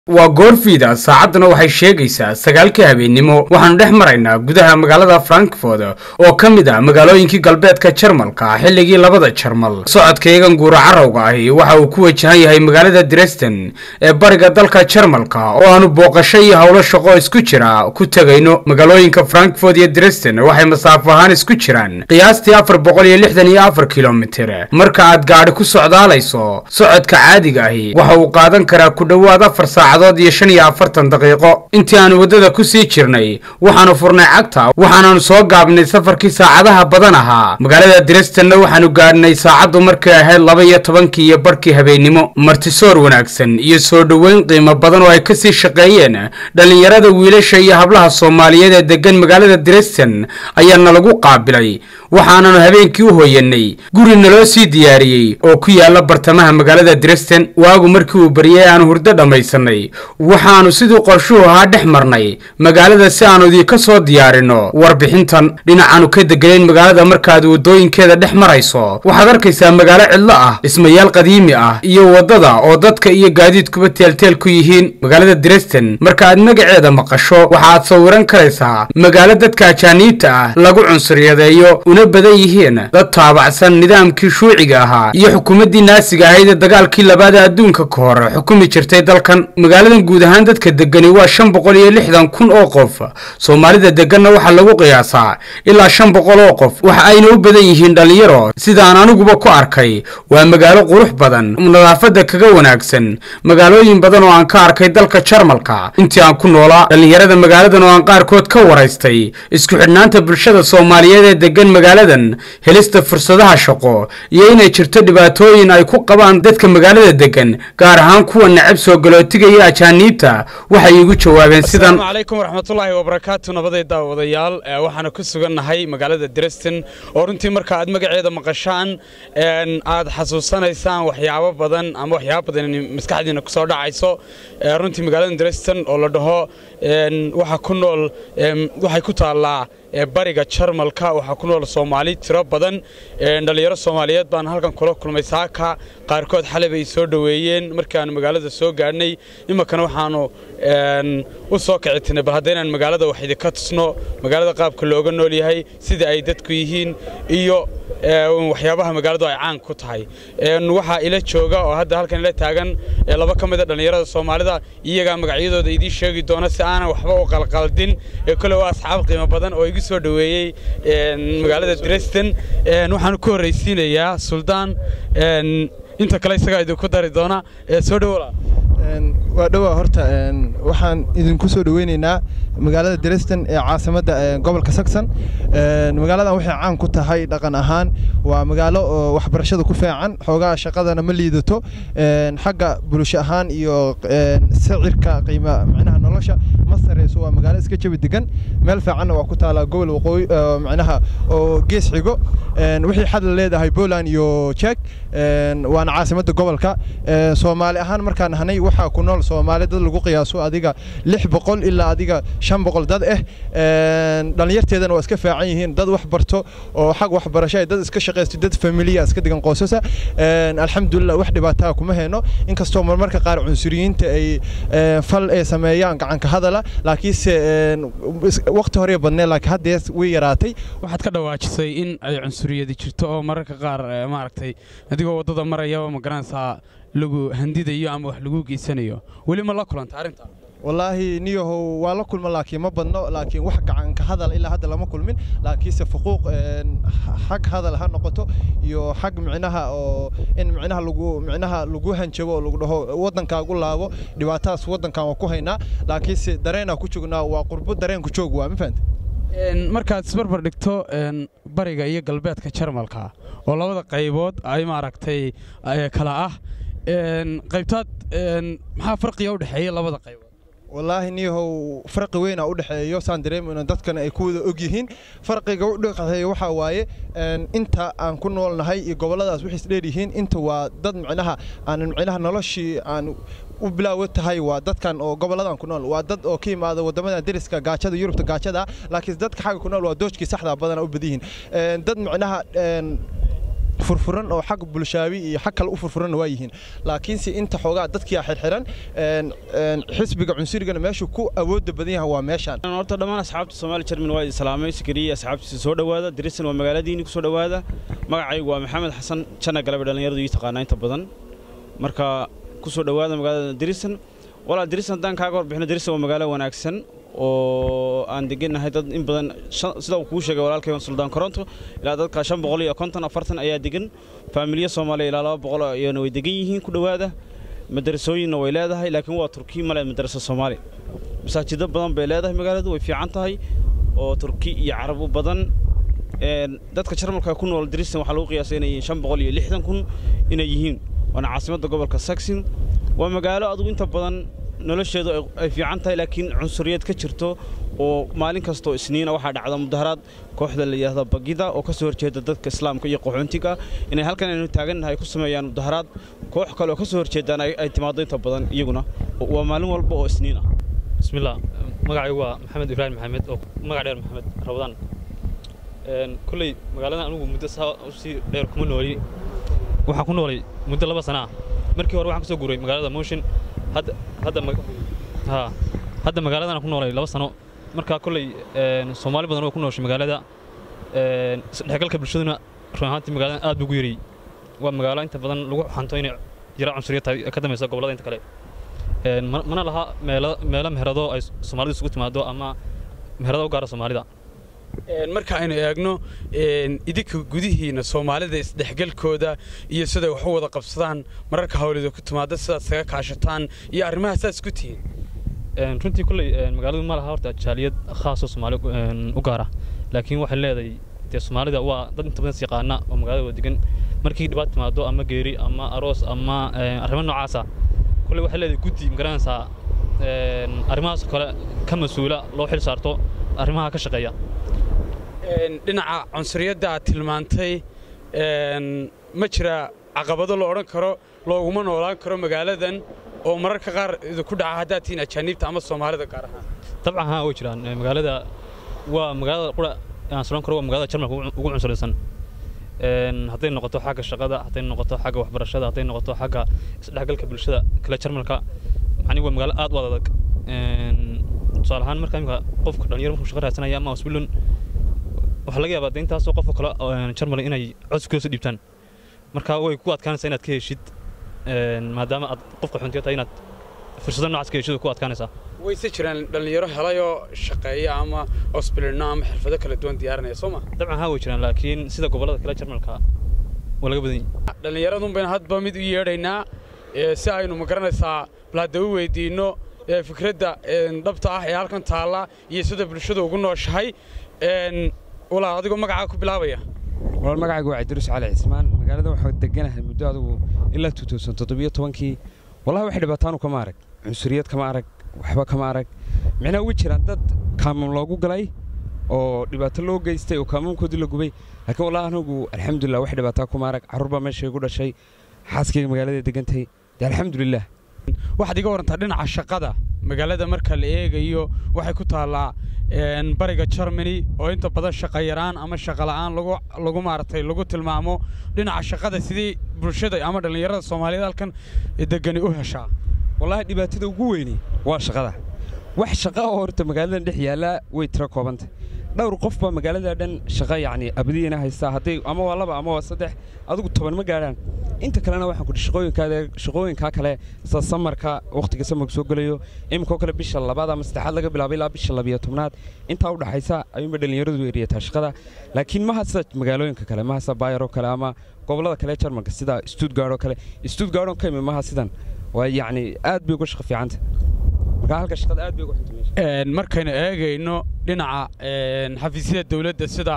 waa goorfiida saacadduna waxay sheegaysaa sagaalkii habeennimo waxaannu dhex maraynaa gudaha magaalada frankfort oo ka mid ah magaalooyinkii galbeedka jarmalka xilligii labada jarmal socodkayagan guura carowga ahi waxa uu ku wajahan yahay magaalada dresden ee bariga dalka jarmalka oo aanu booqasho iyo howlo shaqo isku jira ku tegayno magaalooyinka frankfort iyo dresden waxay masaafo ahaan isku jiraan qiyaastii afar boqol iyo lixdan iyo afar kilomitir marka aad gaadhi ku socdaalayso socodka caadiga ahi waxa uu qaadan karaa ku dhowaad afar saacadood iyo shan iyo afartan daqiiqo intii aanu waddada ku sii jirnay waxaanu furnay cagta waxaananu soo gaabnay safarkii saacadaha badan ahaa magaalada dresdenna waxaanu gaadhnay saacaddu markay ahayd laba iyo tobankii iyo barhkii habeennimo martisoor wanaagsan iyo soo dhoweyn qiimo badan oo ay ka sii shaqeeyeen dhallinyarada wiilasha iyo hablaha soomaaliyeed ee deggan magaalada dresden ayaa nalagu qaabilay waxaananu habeenkii u hooyanay guri naloo sii diyaariyey oo ku yaala bartamaha magaalada dresden waagu markii uu baryay aanu hurdo dhammaysanay waxaannu siduu qorshuhu ahaa dhex marnay magaalada si aanu idiinka soo diyaarinno warbixintan dhinacaannu ka deganayn magaalada markaad waddooyinkeeda dhex marayso waxaad arkaysaa magaalo cidlo ah dhismayaal qadiimi ah iyo waddada oo dadka iyo gaadiidkuba teelteel ku yihiin magaalada dresden marka aad magaceeda maqasho waxaad sawiran karaysaa magaalo dadka ajaaniibta ah lagu cunsuriyadeeyo una badan yihiin dad taabacsan nidaamkii shuuciga ahaa iyo xukuumaddii naasiga ahayd ee dagaalkii labaada adduunka ka hor xukumi jirtay dalkan magaaladan guud ahaan dadka degani waa shan boqol iyo lixdan kun oo qof soomaalida deganna waxaa lagu qiyaasaa ilaa shan boqol oo qof waxa ayna u badan yihiin dhallinyaro sidaan aniguba ku arkay waa magaalo qurux badan nadaafadda kaga wanaagsan magaalooyin badan oo aan ka arkay dalka jarmalka intii aan ku noolaa dhallinyarada magaaladan oo aan qaarkood ka waraystay isku xidhnaanta bulshada soomaaliyeed ee degan magaaladan helista fursadaha shaqo iyo inay jirto dhibaatooyin ay ku qabaan dadka magaalada degan gaar ahaan kuwa necab soo galootiga iyo ajaaniibta waxay iigu jawaabeen sidan asalaamu calaykum waraxmatullaahi wabarakaatu nabaday daawadayaal waxaanu ku sugannahay magaalada dresden oo runtii marka aad magaceeda maqashaan aad xasuusanaysaan waxyaabo badan ama waxyaabo badan maskaxdiina kusoo dhacayso runtii magaalada dresden oo la dhaho waxa ku nool waxay ku taallaa bariga jarmalka waxaa ku nool soomaali tiro badan dhallinyaro soomaaliyeed baan halkan kula kulmay saaka qaarkood xalay bay soo dhoweeyeen markii aanu magaalada soo gaadhnay iminkana waxaanu u soo kicitinay bal haddaynaan magaalada wax idinka tusno magaalada qaabka looga nool yahay sida ay dadku yihiin iyo waxyaabaha magaaladu ay caan ku tahay waxaa ila jooga oo hadda halkan ila taagan laba ka mida dhallinyarada soomaalida iyagaa magacyadooda idiin sheegi doona si aanan waxba u qalqaldin kole waa asxaab qiimo badan oo igu soo dhoweeyey magaalada dresden waxaanu ku horraysiinayaa suldaan inta kale isagaa idinku dari doona soo dhowola waa dhowaa horta waxaan idinku soo dhoweynaynaa magaalada dresden ee caasimadda gobolka saxon magaaladan waxay caan ku tahay dhaqan ahaan waa magaalo waxbarashada ku fiican xoogaa shaqadana ma liidato xagga bulsho ahaan iyo sicirka qiima macnaha nolosha ma sareyso waa magaalo iska jabi degan meel fiicanna waa ku taalaa gobol waqooyi macnaha oo gees xigo wixii xad la leedahay poland iyo jek waana caasimadda gobolka soomaali ahaan markaan nahnay waxaa ku nool soomaali dad lagu qiyaaso adiga lix boqol ilaa adiga shan boqol dad ah dhallinyarteedana waa iska fiican yihiin dad wax barto oo xag waxbarasho ay dad iska shaqaysto dad familiya iska digan qoysasa alxamdulilah wax dhibaataa kuma hayno inkastoo marmarka qaar cunsuriyiinta ay fal ay sameeyaan gacanka hadala laakiinse waqti hore badnee laakiin haddee way yaraatay waxaad ka dhawaajisay in ay cunsuriyadi jirto oo mararka qaar maaragtay adigoo waddada marayaba ma garanaysaa lagu handidayo ama wax lagu geysanayo weli ma la kulanta arrintaa wallaahi niyahow waa la kulma laakiin ma badno laakiin wax gacanka hadal ilaa hadda lama kulmin laakiinse fuquuq xag hadal ha noqoto iyo xag micnaha oo in micnaha lagu micnaha lagu hanjabo oo lagu dhaho waddankaagu laabo dhibaatadaas waddankan waa ku haynaa laakiinse dareenaa ku joognaa waa qurbo dareenku joog waa ma fahanta markaad isbarbar dhigto bariga iyo galbeedka jarmalka oo labada qaybood ay maaragtay kala ah qaybtaad maxaa farqiga u dhexeeya labada qaybood wallaahi niyahow farqi weynaa u dhexeeyo saan dareemayno dadkana ay ku wada og yihiin farqiga u dhexeeya waxaa waaye inta aan ku noolnahay iyo gobolladaas waxay isdheer yihiin inta waa dad micnaha aan micnaha noloshii aan u bilaawo tahay waa dadkan oo goboladan ku nool waa dad oo ka yimaada wadamada deriska gaajada yurubta gaajada laakiin dadka xagga ku nool waa doojkii saxda badana u badan yihiin dad micnaha furfuran oo xag bulshaabi iyo xag kale u furfuranna waa yihiin laakiinse inta xoogaa dadkiia xirxiran xisbiga cunsurigana meeshuu ku awoodda badan yahay waa meeshaan horta dhammaan asxaabta soomaali jerman waa islaamay sikariya asxaabtiisa soo dhowaada dirisan waa magaaladiinni ku soo dhowaada magacaygu waa maxamed xasan janna galabe dhallinyaradu ii taqaanaa inta badan marka ku soo dhowaada magaalada dirisan walaa dirisan haddaan kaaga warbixino dirisan waa magaalo wanaagsan oo aan degannahay dad in badan sida uu kuu sheegay walaalkay suldaan koronto ilaa dadka shan boqol iyo konton afartan ayaa degan faamiliya soomaaliya ilaa laba boqol iyana way degan yihiin ku dhowaada madarasooyinna way leedahay laakiin waa turki male madarasa soomaali masaajido badan bay leedahay magaaladu way fiican tahay oo turki iyo carabu badan dadka jarmalka ku nool dristan waxaa lagu qiyaasay inay yihiin shan boqol iyo lixdan kun inay yihiin waana caasimadda gobolka saxon waa magaalo adugu inta badan nolosheedu ay fiican tahay laakiin cunsuriyad ka jirto oo maalin kastoo isniina waxaa dhacda mudaharaad kooxda la yidhaahda bagida oo ka soo horjeeda dadka islaamka iyo qaxoontiga inay halkan aynu taagannahay ku sameeyaan mudaharaad koox kale oo ka soo horjeedaan ay timaado inta badan iyaguna waa maalin walba oo isniin ah bismillah magacaygu waa maxamed ibraahim maxamed oo magac dheer maxamed rabadaan kolley magaaladan anugu muddo saa usii dheer kuma nooli waxaan ku noolay muddo laba sana ah markii hore waxaan ka soo guuray magaalada motion hadda hadda ha hadda magaaladan ku noolay laba sano marka kolley soomaali badan oo ku nooshay magaalada isdhexgalka bulshaduna run ahaantii magaaladan aad buu ugu yariyey waa magaalo inta badan lagu xanto inay yara cunsuriya tahay ka dambaysa gobollada inta kale mana laha meelo meelo meherado ay soomaalidu isugu timaado ama meherado u gaara soomaalida marka aynu eegno idinka gudihiina soomaalida isdhexgalkooda iyo siday wax u wada qabsadaan mararka hawlida ku timaada sidaad saga kaashataan iyo arrimaha saas ku tihiin runtii kolley magaaladu ma laha horta jaaliyad khaasoo soomaali u gaara laakiin waxay leedahay dee soomaalida waa dad inta badan is yaqaana oo magaalada wada degan markii dhibaat timaado ama geeri ama aroos ama arrimo noocaasa kolley waxay leedahay guddi magaranaysaa arrimahaas kale ka mas-uula loo xil saarto arrimaha ka shaqeeya dhinaca cunsuriyadda aad tilmaantay ma jira caqabado la odhan karo looguma noolaan karo magaaladan oo mararka qaar idinku dhaca haddaad tihiin ajaaniibta ama soomaalida gaar ahaan dabcan haa way jiraan magaalada waa magaalada qura aan sulan karo waa magaalada jarmalka ugu cunsuraysan hadday noqoto xagga shaqada hadday noqoto xagga waxbarashada hadday noqoto xagga isdhexgalka bulshada kale jarmalka macni waa magaalo aad u adag tusaale ahaan marka imika qofka dhalinyaro markuu shaqo raadsanaya ama wasbilun waxaa laga yaabaa intaasoo qofka kale jarmal inay codskoosa dhiibtaan marka way ku adkaanaysaa inaad ka heshid maadaama aad qofka xuntiyo tahay inaad fursado noocaas ka heshid ku adkaanaysaa wayse jiraan dhallinyaro helayoo shaqeeya ama osbilino ama xirfado kala duwan diyaarinaya soo ma dabcan haa way jiraan laakiin sida gobollada kale jarmalka waa laga badan yahay dhallinyaradun baynu hadba mid u yeedhaynaa si aynu ma garanaysaa bal hadda u weydiinno fikradda dhabta ah ee halkan taalla iyo sida bulshada ugu nooshahay walaa adigoo magacaa ku bilaabaya walaal magacaygu waa cabdiruus cali cismaan magaalada waxaa deganahay muddo adigu ilaa tuutowsan toddobiyo tobankii wallahi wax dhibaataanu kama arag cunsuriyad kama arag waxba kama arag micnaha ugu jiraan dad kaamam loogu galay oo dhibaato loo geystay oo kaamamkoodii la gubay laakiin wallahi anigu alxamdulilah wax dhibaataa kuma arag carruur baa meesha igu dhashay xaaskayga magaalada degantay dee alxamdulilah waxaad iga warantaa dhinaca shaqada magaalada marka la eegayo waxay ku taallaa bariga germany oo inta badan shaqa yaraan ama shaqa la'aan lagu maaragtay lagu tilmaamo dhinaca shaqada sidii bulshada ama dhallinyarada soomaaliyeed halkan degani u heshaa wallaahi dhibaatada ugu weyni waa shaqada wax shaqa oo horta magaaladan dhex yaallaa way tiro koobantay dhowr qof baa magaalada dhan shaqa yacni abadiyana haystaa hadday ama waa laba ama waa saddex adigu toban ma gaadhaan inta kalena waxaan kudhi shaqooyinkaada shaqooyinkaa kale sida samarka wakhtiga samarku soo gelayo iminkoo kale bisha labaad ama saddexaad laga bilaabay ilaa bisha labiyo tobnaad intaa u dhaxaysa ayuunba dhallinyaradu eriyataa shaqada laakiin maha sida magaalooyinka kale maha sida bayar oo kale ama gobollada kale jarmalka sida stuttgard oo kale stuttgard oo ka imi maha sidan waa yacni aad bay uga shaqo fiicanta marka halka shaqada aad bay uga xunta meesha markaynu eegayno dhinaca xafiisyada dawladda sida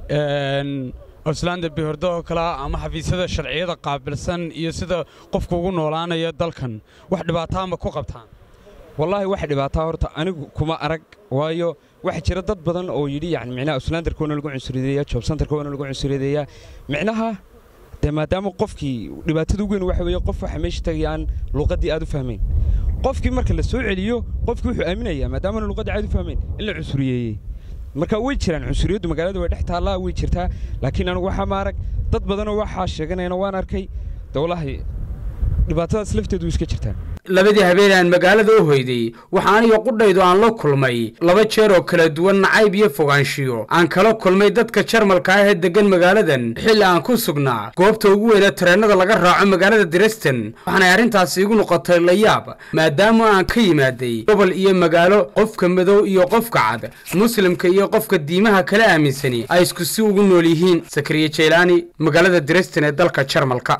oslanda bihordo oo kale ah ama xafiisyada sharciyada qaabilsan iyo sida qofku ugu noolaanaya dalkan wax dhibaataa ma ku qabtaan wallaahi wax dhibaataa horta anigu kuma arag waayo waxaa jira dad badan oo yidhi yani micnaha oslandarka waana lagu cunsuriyadeeyaa job centerka waana lagu cunsuriyadeeyaa micnaha dee maadaama qofkii dhibaatada ugu weyn waxa weeye qof waxa meesha tagaya aan luuqaddii aad u fahmayn qofkii marka la soo celiyo qofkii wuxuu aaminayaa maadaamana luuqadda aad u fahmayn in la cunsuriyeeyey marka way jiraan cunsuriyaddu magaalada way dhex taallaa way jirtaa laakiin anigu waxaa maarag dad badanoo waxaa sheeganayana waan arkay dowlahay dhibaatadaas lafteedu iska jirtaan labadii habeen aan magaalada u hoyday waxa aniga qudhaydu aan la kulmay laba jeer oo kala duwan nacayb iyo fogaanshiyo aan kala kulmay dadka jarmalka ah ee deggan magaaladan xilli aan ku sugnaa goobta ugu weyne tareennada laga raaco magaalada dresden waxaanay arrintaasi igu noqotay layaab maadaama aan ka yimaaday gobol iyo magaalo qofka madow iyo qofka cad muslimka iyo qofka diimaha kala aaminsani ay isku si ugu nool yihiin sakariye jeylaani magaalada dresden ee dalka jarmalka